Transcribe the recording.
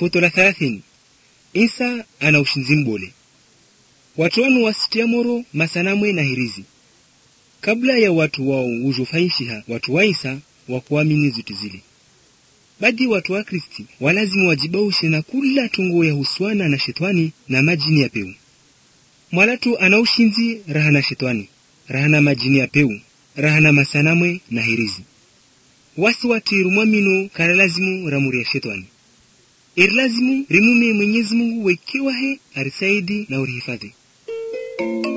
futo la thelathini isa ana ushinzi mbole watu wanu wasitia moro masanamwe na hirizi kabla ya watu wao ujofaishiha watu wa isa wakuamini zuti zile badi watu wa kristi walazimu wajibaushe na kula tungo ya huswana na shetwani na majini ya peu mwalatu ana ushinzi rahana shetwani rahana majini ya peu rahana masanamwe na hirizi wasi watiru mwamino kana lazimu ramuri ya shetwani iri lazimu rimume mwenyezi mungu wekiwahe arisaidi na urihifadhi